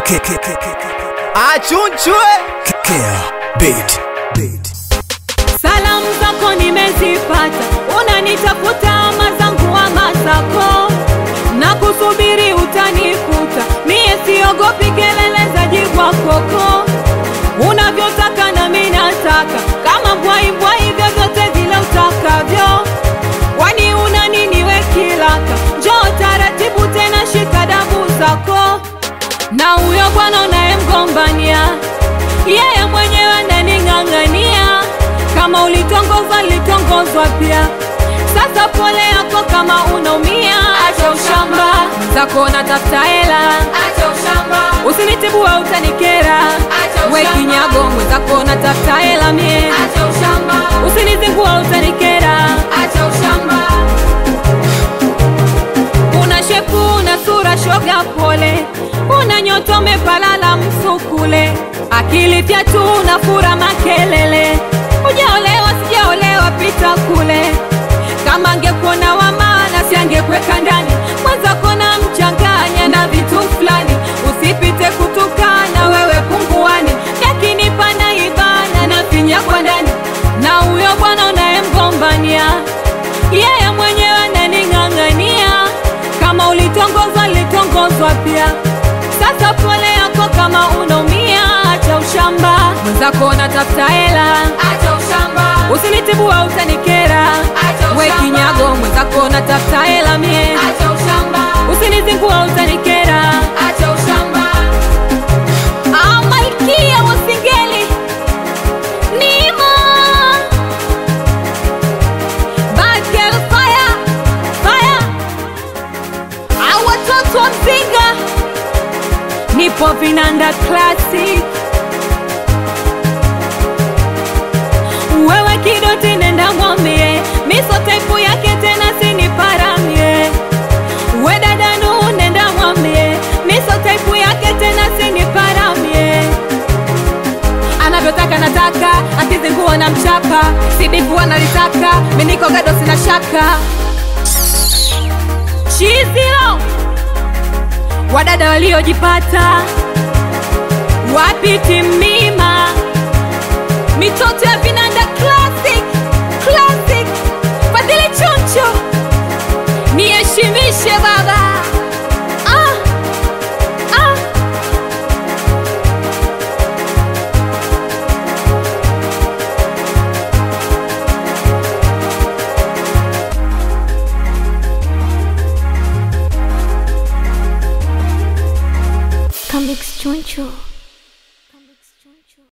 achunchwe Salamu zako nimezipata, unanitafuta ama zangu ama zako, na kusubiri utanikuta, mie siogopi kelele za jibwa koko, unavyotaka na mimi nataka, kama mbwai mbwai, vyovyote vile utakavyo, kwani una nini we kilaka? Njoo taratibu tena, shika dabu zako, na huyo bwana unayemgombania yeye mwenyewe ananing'ang'ania. Kama ulitongozwa litongozwa pia, sasa pole yako kama unaumia. Acha ushamba zako, natafuta hela, Acha ushamba, usinitibua utanikera. Acha We ushamba. kinyago mwenzako, natafuta hela mie, acha ushamba, usinizingua utanikera. acha ushamba, Una shepu una sura shoga pole, una nyoto umepalala msukule, akili fyatu una fura makelele, ujaolewa sijaolewa pita kule, kama angekuona wa maana si angekweka ndani, mwenzako na mchanganya na vitu fulani, usipite kutukana wewe punguani, yakinipa na ibana na finya kwa ndani, na huyo bwana unayemgombania yeye mwenyewe ananing'ang'ania. Kama ulitongozwa litongozwa pia, sasa pole yako kama unaumia. Acha ushamba mwenzako, natafuta hela, acha ushamba, usinitibua utanikera. Acha We ushamba. kinyago mwenzako, natafuta hela mie, acha ushamba, usinizingua utanikera. acha ushamba, Ah, malkia wa singeli Nima Bad girl fire Fire Ah, watoto wa mzinga Nipo vinanda classic Wewe kidoti nenda mwambie Miso taipu yake tena siniparamie We dada nu nenda mwambie Miso taipu yake tena siniparamie anavyotaka nataka, akizingua na mchapa, sidifu analitaka, miniko gado sina shaka. Chizilo wadada waliojipata, wapi timima, mitoto ya vinanda classic classic, Fadhili Choncho, niheshimishe baba ah, ah. Comics Choncho.